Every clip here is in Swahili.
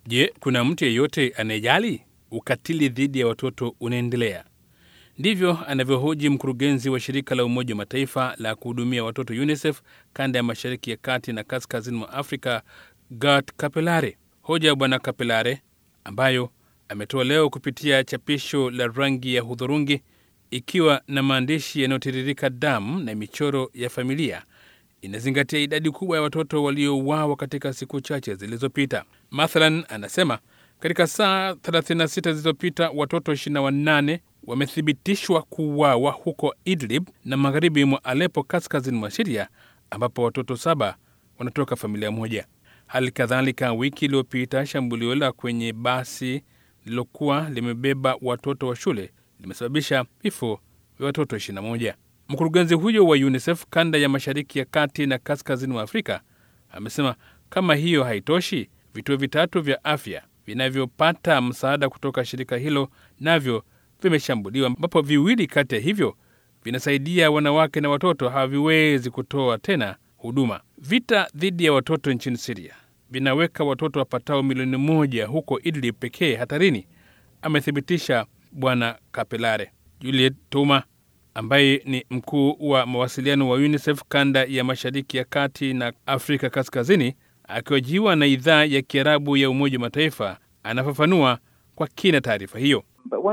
Je, kuna mtu yeyote anayejali? Ukatili dhidi ya watoto unaendelea. Ndivyo anavyohoji mkurugenzi wa shirika la Umoja wa Mataifa la kuhudumia watoto UNICEF kanda ya mashariki ya kati na kaskazini mwa Afrika, Gert Kapelare. Hoja ya Bwana Kapelare ambayo ametoa leo kupitia chapisho la rangi ya hudhurungi ikiwa na maandishi yanayotiririka damu na michoro ya familia inazingatia idadi kubwa ya watoto waliouawa katika siku chache zilizopita. Mathalan, anasema katika saa 36 zilizopita watoto 28 wamethibitishwa kuuawa huko Idlib na magharibi mwa Alepo, kaskazini mwa Siria, ambapo watoto saba wanatoka familia moja. Hali kadhalika, wiki iliyopita shambulio la kwenye basi lililokuwa limebeba watoto wa shule limesababisha vifo vya watoto 21. Mkurugenzi huyo wa UNICEF kanda ya mashariki ya kati na kaskazini mwa Afrika amesema kama hiyo haitoshi, vituo vitatu vya afya vinavyopata msaada kutoka shirika hilo navyo vimeshambuliwa, ambapo viwili kati ya hivyo vinasaidia wanawake na watoto haviwezi kutoa tena huduma. Vita dhidi ya watoto nchini Siria vinaweka watoto wapatao milioni moja huko Idlib pekee hatarini, amethibitisha Bwana Kapelare. Juliet Tuma ambaye ni mkuu wa mawasiliano wa UNICEF kanda ya mashariki ya kati na Afrika kaskazini, akihojiwa na idhaa ya Kiarabu ya Umoja wa Mataifa, anafafanua kwa kina taarifa hiyo.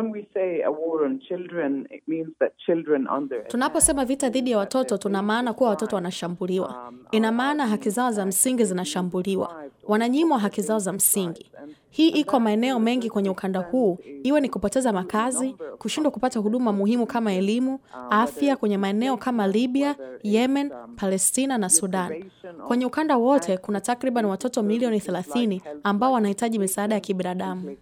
Tunaposema vita dhidi ya watoto, tuna maana kuwa watoto wanashambuliwa. Ina maana haki zao za msingi zinashambuliwa, wananyimwa haki zao za msingi. Hii iko maeneo mengi kwenye ukanda huu, iwe ni kupoteza makazi, kushindwa kupata huduma muhimu kama elimu, afya, kwenye maeneo kama Libya, Yemen, Palestina na Sudan. Kwenye ukanda wote kuna takriban watoto milioni 30 ambao wanahitaji misaada ya kibinadamu.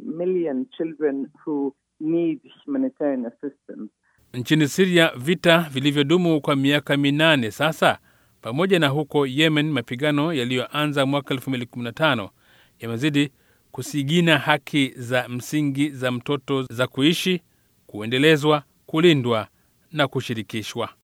Nchini Siria, vita vilivyodumu kwa miaka minane sasa, pamoja na huko Yemen, mapigano yaliyoanza mwaka 2015 yamezidi kusigina haki za msingi za mtoto za kuishi, kuendelezwa, kulindwa na kushirikishwa.